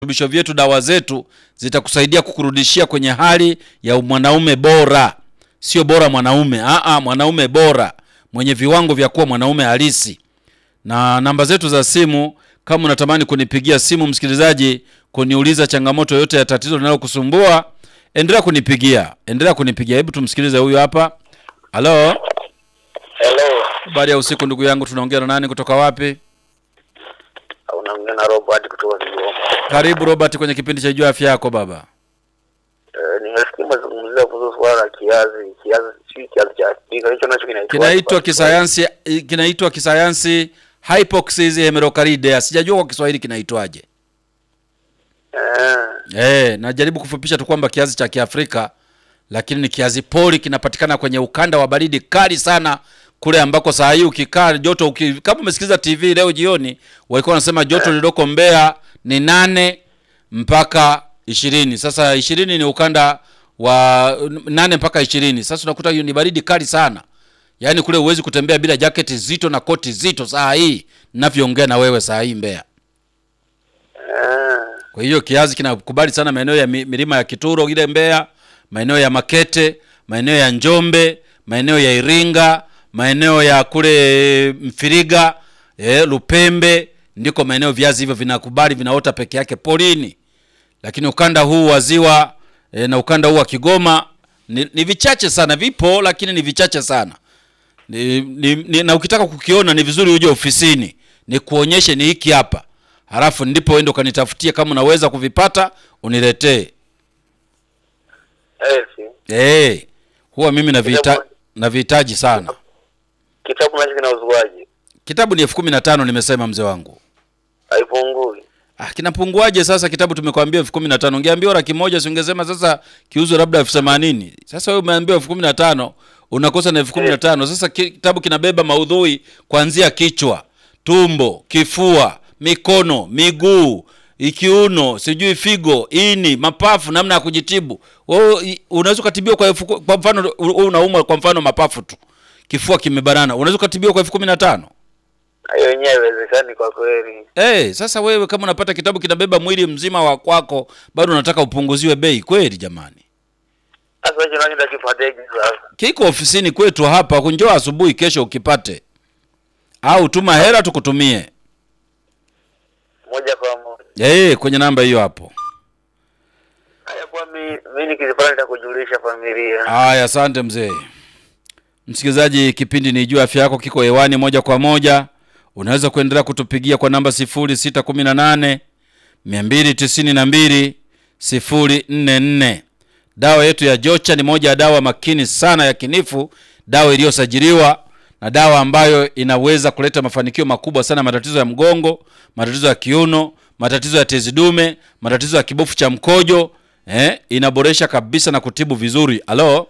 virutubisho vyetu, dawa zetu zitakusaidia kukurudishia kwenye hali ya mwanaume bora, sio bora mwanaume, aa, mwanaume bora mwenye viwango vya kuwa mwanaume halisi. Na namba zetu za simu, kama unatamani kunipigia simu msikilizaji, kuniuliza changamoto yoyote ya tatizo linalokusumbua, endelea kunipigia, endelea kunipigia. Hebu tumsikilize huyu hapa. Halo, Hello, habari ya usiku ndugu yangu, tunaongea na nani kutoka wapi? unaongea na Robert kutoka Kigoma. Karibu Robert kwenye kipindi cha Jua Afya Yako baba. Eh, nimesikia mazungumzia kuhusu swala la kiazi, kiazi si kiazi cha Afrika, hicho nacho kinaitwa Kinaitwa kisayansi, kinaitwa kisayansi hypoxia hemerocalidea. Sijajua kwa Kiswahili kinaitwaje. Eh, Eh, najaribu kufupisha tu kwamba kiazi cha Kiafrika, lakini ni kiazi poli, kinapatikana kwenye ukanda wa baridi kali sana kule ambako saa hii ukikaa joto uki, kama umesikiliza TV leo jioni walikuwa wanasema joto lililoko Mbeya ni nane mpaka ishirini. Sasa ishirini ni ukanda wa nane mpaka ishirini. Sasa unakuta hiyo ni baridi kali sana, yaani kule huwezi kutembea bila jaketi zito na koti zito saa hii ninavyoongea na wewe saa hii Mbeya. eh, Kwa hiyo kiazi kinakubali sana maeneo ya mi- milima ya Kituro ile Mbeya, maeneo ya Makete, maeneo ya Njombe, maeneo ya Iringa, maeneo ya kule Mfiriga, eh, Lupembe, ndiko maeneo viazi hivyo vinakubali vinaota peke yake porini. Lakini ukanda huu wa ziwa eh, na ukanda huu wa Kigoma ni, ni vichache sana, vipo lakini ni vichache sana. Ni, ni, ni, na ukitaka kukiona ni vizuri uje ofisini ni kuonyeshe ni hiki hapa, halafu ndipo uende ukanitafutie kama unaweza kuvipata uniletee. eh, si. Eh, huwa mimi navihita navihitaji sana. Kitabu nacho kinauzwaje? Kitabu ni elfu kumi na tano nimesema mzee wangu. Haipungui. Ah, kinapunguaje sasa? Kitabu tumekwambia elfu kumi na tano ungeambiwa laki moja si ungesema sasa kiuzwe labda elfu themanini Sasa wewe umeambiwa elfu kumi na tano unakosa na elfu kumi na tano Sasa ki- kitabu kinabeba maudhui kuanzia kichwa, tumbo, kifua, mikono, miguu, ikiuno, sijui figo, ini, mapafu, namna ya kujitibu. Wewe i- unaweza ukatibiwa kwa elfu ku- kwa mfano u- u- unaumwa kwa mfano mapafu tu, kifua kimebanana, unaweza ukatibiwa kwa elfu kumi na tano Hiyo yenyewe haiwezekani kwa kweli. Eh, sasa wewe kama unapata kitabu kinabeba mwili mzima wa kwako, bado unataka upunguziwe bei kweli jamani? Sasa hicho nacho ndakipateje sasa? Kiko ofisini kwetu hapa, njoo asubuhi kesho ukipate, au tuma hela tukutumie. Moja kwa moja. Eh, kwenye namba hiyo hapo. Haya kwa mi, mimi nikizipata nitakujulisha familia. Haya, asante mzee. Msikilizaji, kipindi ni Jua Afya Yako kiko hewani moja kwa moja. Unaweza kuendelea kutupigia kwa namba 0618 292 044. Dawa yetu ya Jocha ni moja ya dawa makini sana ya kinifu, dawa iliyosajiliwa na dawa ambayo inaweza kuleta mafanikio makubwa sana, matatizo ya mgongo, matatizo ya kiuno, matatizo ya tezi dume, matatizo ya kibofu cha mkojo. Eh, inaboresha kabisa na kutibu vizuri. Halo,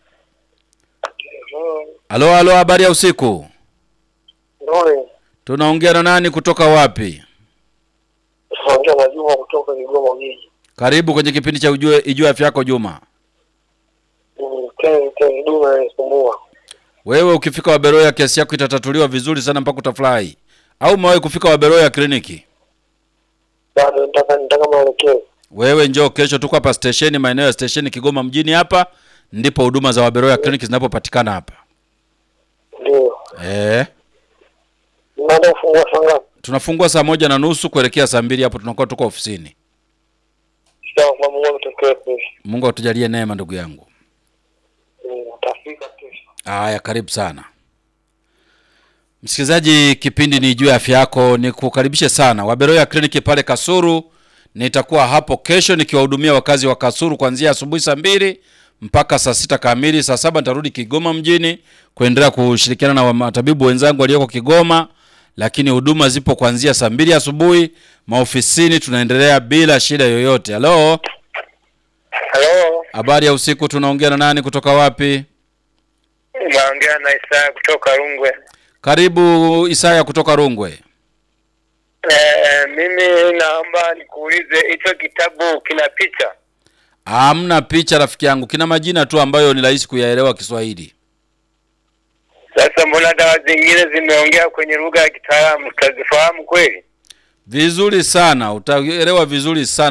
halo, halo, habari ya usiku. Ndio, Tunaongea na nani kutoka wapi? naongea na Juma kutoka Kigoma mjini. Karibu kwenye kipindi cha Ujue Ijue Afya Yako Juma. Mm, Teni teni dume anisumbua. Wewe ukifika Waberoya kesi yako itatatuliwa vizuri sana mpaka utafurahi. Au umewahi kufika Waberoya kliniki? Bado nataka nataka maelekezo. Wewe njoo kesho, tuko hapa stesheni, maeneo ya stesheni Kigoma mjini hapa, ndipo huduma za Waberoya kliniki zinapopatikana hapa. Ndio. Eh, Mnaenda kufungua saa ngapi? tunafungua saa moja na nusu kuelekea saa mbili hapo tunakuwa tuko ofisini. Sawa, kwa Mungu ametokea kesho. Mungu atujalie neema ndugu yangu. Mm, Utafika kesho. Haya, karibu sana msikilizaji, kipindi ni juu ya afya yako. Ni kukaribishe sana Waberoya kliniki pale Kasuru. Nitakuwa hapo kesho nikiwahudumia wakazi wa Kasuru kuanzia asubuhi saa mbili mpaka saa sita kamili. Saa saba nitarudi Kigoma mjini kuendelea kushirikiana na wa- matabibu wenzangu walioko Kigoma, lakini huduma zipo kuanzia saa mbili asubuhi. Maofisini tunaendelea bila shida yoyote. Halo, Hello. habari ya usiku. Tunaongea na nani kutoka wapi? Naongea na Isaya kutoka Rungwe. Karibu Isaya kutoka Rungwe. Eh, mimi naomba nikuulize hicho kitabu kina picha? Hamna picha rafiki yangu, kina majina tu ambayo ni rahisi kuyaelewa Kiswahili. Sasa mbona dawa zingine zimeongea kwenye lugha ya kitaalamu, tutazifahamu kweli? Vizuri sana, utaelewa vizuri sana.